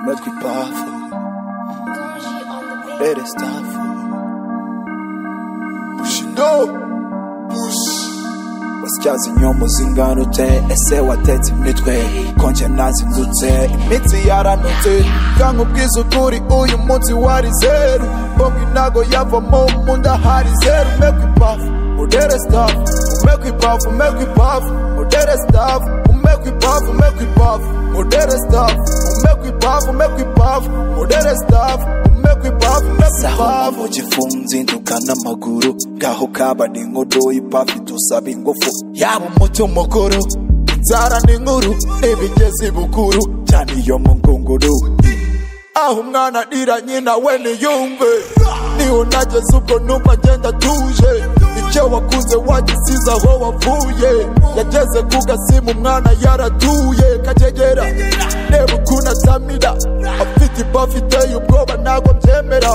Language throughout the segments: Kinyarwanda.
Matwi pafu Bere stafu Bushido Bush Wasyazi inyomo zinganute Ese watetse imitwe Konje nazindutse Imitsi yaranutse Kanga ubwiza ukuri uyu munsi wari zeru Bongo inago yavamo mu nda hari zeru Matwi pafu Udere stafu Umekwi pafu, umekwi pafu Udere stafu Umekwi pafu, umekwi pafu Udere stafu Umekwi pafu, umekwi pafu Udere stafu Umekwi pafu, umekwi Saho pafu mujifunzi ndukana amaguru Gaho kaba ni nkodo ipafi tusaba ingufu Yaba umuti umukuru Inzara ni nkuru N'ibigezi bukuru Cyane iyo mu ngunguru aho umwana arira nyina we niyumve niho nageze ubwo numva ngenda tuje icyo wakuze wagisize aho wavuye yageze ku gasimu umwana yaratuye kagegera reba ukuntu atamira afite ibafu iteye ubwoba ntabwo byemera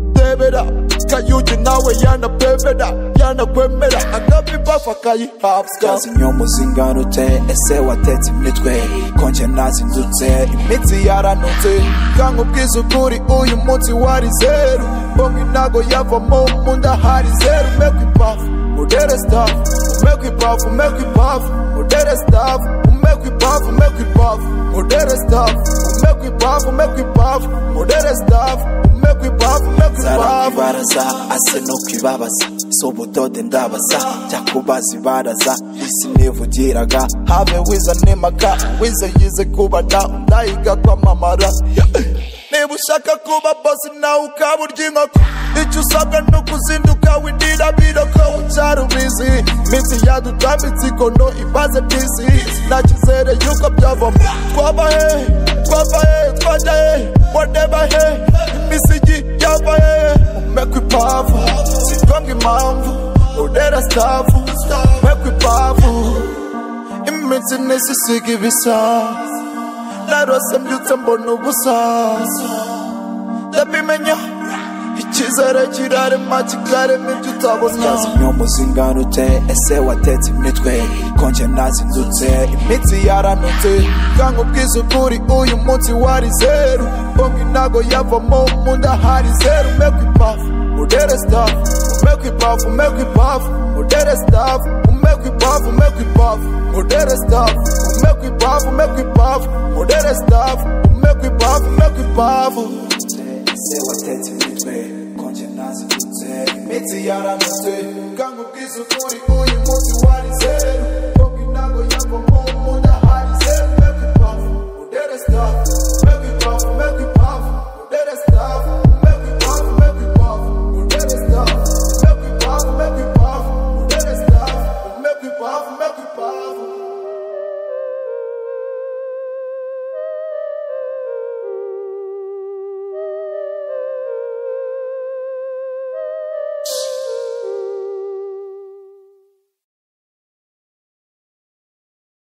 ndebera kayugi nawe yanapemera yanakwemera akaba ibafu akayihabwa Kazi inyomo zinganute Ese watetse imitwe Konje nazindutse imitsi yaranutse kanga ubwiza ukuri uyu munsi wari zeru bongo inago yavamo mu nda hari zeru umekwa ipafu udere stafu umekwa ipafu umekwa ipafu udere stafu umekwa ipafu umekwa ipafu udere stafu umekwa ipafu umekwa ipafu udere stafu umekwa ipafu umekwa Zara ipafu kwibaraza Ase no kwibabaza Si ubutode ndabaza Cyakubaza ibaraza Isi nivugiraga habe wiza nemaga wize yize kubada ndayiga kwamamara niba ushaka kuba bosi nawe ukaba urya inkoko icyo usabwa ni ukuzinduka windira biroko ucyari ubizi iminsi yadutambitse ikono ibaze bisi nakizere yuko byavamo twaba hehe twava hehe twajya hehe wadeba hehe imisigi yava hehe umekwa ipavu singombwa impamvu udera stafu umekwa ipavu iminsi nisisiga ibisa narose mbyutse mbona ubusa ndabimenya icyizere kirarema kikarema ibyo utabona Kazi inyomo zinganute Ese watetse imitwe Konje nazindutse imitsi yaranutse kanga ubwiza ukuri uyu munsi wari zeru bongo inago yavamo mu nda hari zeru umekwa ipafu udere stafu umekwa ipafu umekwa ipafu udere stafu umekwa ipafu umekwa ipafu udere stafu umekwa ipafu umekwa ipafu udere stafu umekwa ipafu umekwa ipafu Ese watetse imitwe Konje nazindutse imitsi yaranutse kanga ubwiza ukuri uyu munsi wari zeru